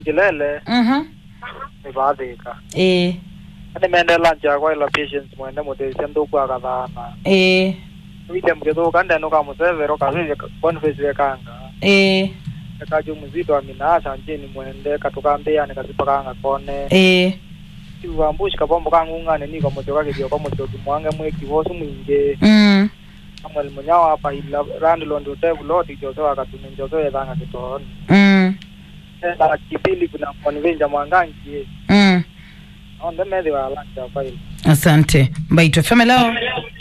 kilele mhm nivathika ĩĩ ani mende lunch yakwa ila patience mwende muteithia nthuku akathana ĩĩ wite mgithuka ndenuka musevero kavivya boniface vekanga ĩĩ ekaju muzito aminasa njini mwende katukambiyani kasipakanga kone ĩĩ ivambushi kapombo kang'ung'ane niko muchoka kithioko muchoki mwange mwiki vosu mwingi mm amweli munyawa apa ila randilond utevuloti jose wakatuni njose wethanga kitoni mm enda kipili kuna mwanivinja mwangangie mm onde methi wa lunch yakwa ila asante mbaitwe feme leo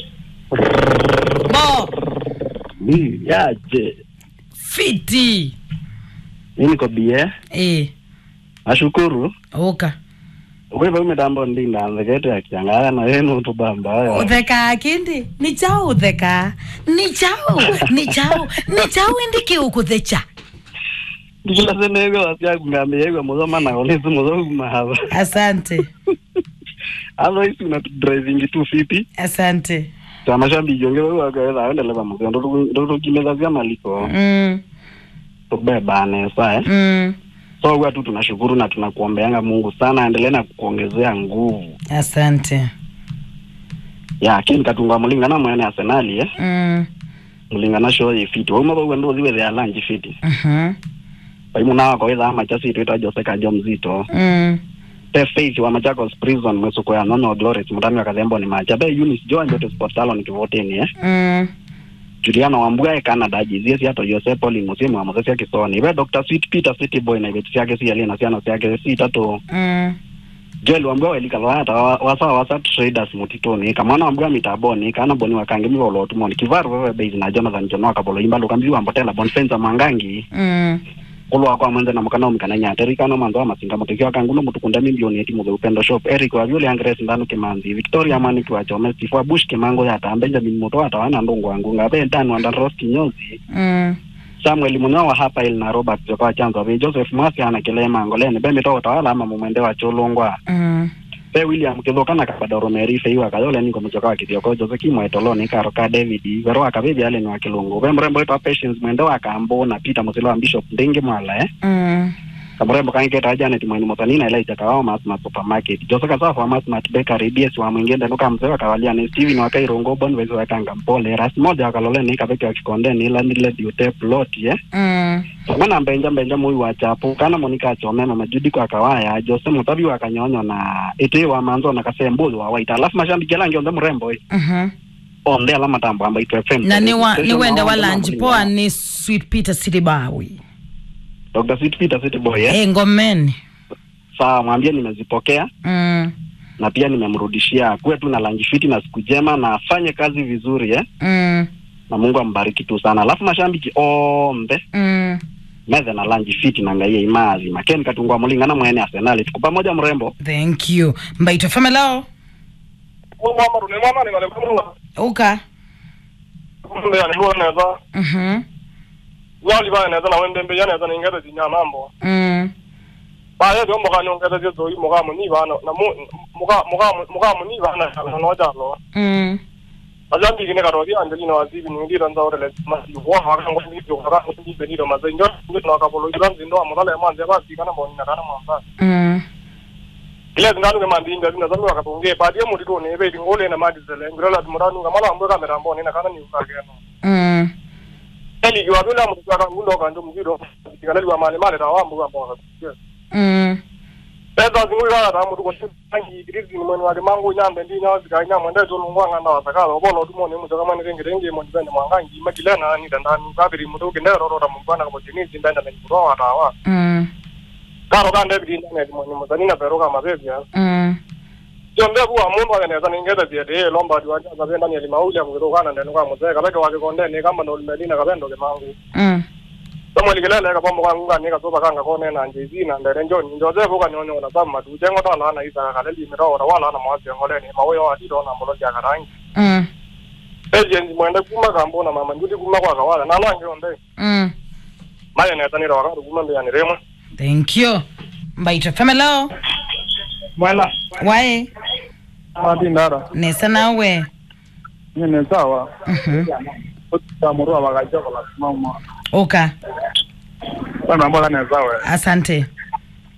bo Ni yaje. fiti Mimi niko bie. ĩĩ Nashukuru. ũka Wewe umetambo ndinda nzekete akiangaya na yenu tubamba. utheka kindi ni chao utheka ni chao ni chao ni chao indi kiukuthecha Kila sene hiyo asia kungamia hiyo mzoma na ole mzo mahaba. asante Hapo hizi una driving tu fiti. asante Kama shambi jonge wewe akaenda aende leba mzo ndo ndo kimeza vya maliko. mm, Tubeba ne sae. mm. So huwa tu tunashukuru na tunakuombeanga Mungu sana aendelee na kukuongezea nguvu. asante Ya kini katunga mlingana mwene Arsenal eh. mm. Mlingana show ifiti. Wewe mabo ndo ziwe za lunch fiti. mhm, paimuna wako wetha ama chasi twita jose kajo mzito mm. te faith wa machakos prison mwesuko ya nono glory mutami wa kathembo ni macha be unis joa njote sport salon kivotini eh mm. juliana wambuga e canada jizie si ato jose poli musimu wa mosesi kisoni be dr sweet peter city boy na ibeti siake si alina siana siake si tatu mm. joel wambuga welika lata wasa wasa traders mutitoni kamwana wambuga mitaboni kana boni wakange miwa ulotumoni kivaru wewe base na jonathan jono akabolo imba lukambi wa mbotela bonfenza mangangi mm. kulwa kwa mwenze na mukana umikana nyateri kana manzo wa masinga mutekio akanguno mutukunda milioni eti muthe upendo shop eric wa vyule angres ndanu kimanzi victoria mani kwa chome sifua bush kimango ya ta benjamin muto atawana ndungu wangu ngabe ndanu anda ros kinyozi mm. samuel munyo wa hapa il na robert joka chanzo be joseph mwasi ana kilema ngoleni be mito tawala ama mumwende wa cholongwa mm. pe william kithokana kabadoro meri feiwa kayole niko muchoka wa kithioko jose kimwe toloni karo ka david vero akabibi ale ni wa kilungu be mrembo wetu wa patience mwende wa kambo na peter musilo wa bishop ndingi mwala eh mm. kamurembo kanketa janet mwini musanina elaija kawao masmat supermarket joseka safu wa masmat bakery ds wa mwingende nuka mzee wakawalia ni steven wa kairongo bonvesi wa kanga mpole ras moja wakalole ni kabeki wa kikondeni ila nile diute plot ye mm. mwana mbenja mbenja mui wa chapu kana monika achome mama judi kwa kawaya jose mutabi wa kanyonyo na ite wa manzo na kasembuzi wa waita alafu mashambi gelangi onde mrembo eh. mhm. onde ala matambo amba itu fm na ni wa- ni wende wa Station lanji mambo poa lingana. ni sweet peter silibawi dr sweet peter city boy eh. eh, ngomeni sawa mwambie nimezipokea mm. na pia nimemrudishia kuwe tu na lanji fiti na siku jema na afanye kazi vizuri eh? Mm. na mungu ambariki tu sana alafu mashambiki ombe Mm. methe na lanji fiti na ngaie imazi makeni katungwa mulingana mwene arsenali tuko pamoja mrembo thank you mbaitwe feme leo mama rune mama ni wale kumla uka kumbe ya nibo neza mhm, wali ba neza na wende mbe yana neza ngere dinya nambo mm. ba ye do moga no ngere je zo moga mu ni ba na na mu moga moga moga mu ni ba na na no ja lo Mm. ajambi kine karo di andeli no azibi ni ndira nza orele ma si wo ha ka ngoni bi ka ko ni be ni do ma ze nyo ni no ka bolo iran zindo amala ma ze ba si kana mo ni na kana mo ba Mm. kile zinganu ke mandi inda zina zamu ka tunge ba die mu di do ne be di ngole na ma di zele ngira la muranu ka mala ambo ka mera mbo ni na kana ni ka ke no Mm. eli yo abula mu ka ngundo ka ndo mu gido kana liwa male male da wa mbo ka mbo ka Mm. pesa zingulala ta mutu kosi tangi idirizi ni mwene wali mangu nyambe ndi nyawa zika nyama ndai tolu ngwanga nda wasakala obono tu mwene mutu kama nirenge renge mo ndibende mwangangi makilena ni dandani kabiri mutu kende roro ra mungwana kama jinizi ndanda na njuro wa tawa Mm. karo kande bidi ndane di mwene mutani na peroka mabebi ya Mm. jombe buwa mundu wake neza ningeza zia de lomba diwa jaza benda ni limauli ya mwiru kana ndenu kwa muzee kabeke wake konde ni kama ndo limelina kabendo ke mangu Mm. somo likilele ka pombo kanga ni ka soba kanga kone na njezi na ndere njoni njoze buka nyonyo na sama tu jengo ta lana isa ka leli miro ora wala na mwasi ngole ni mawoyo wa tito na mbolo ya karangi Mm. agent mwende kuma kambo na mama ndudi kuma kwa kawala na nange onde Mm. maya na tani ro ka kuma mbe yani remwe thank you mbaitwe feme leo mwana wae ati ndara nesa nawe ni sawa Mhm. utamurua wakajoka la simama uka bana mbona ni sawa asante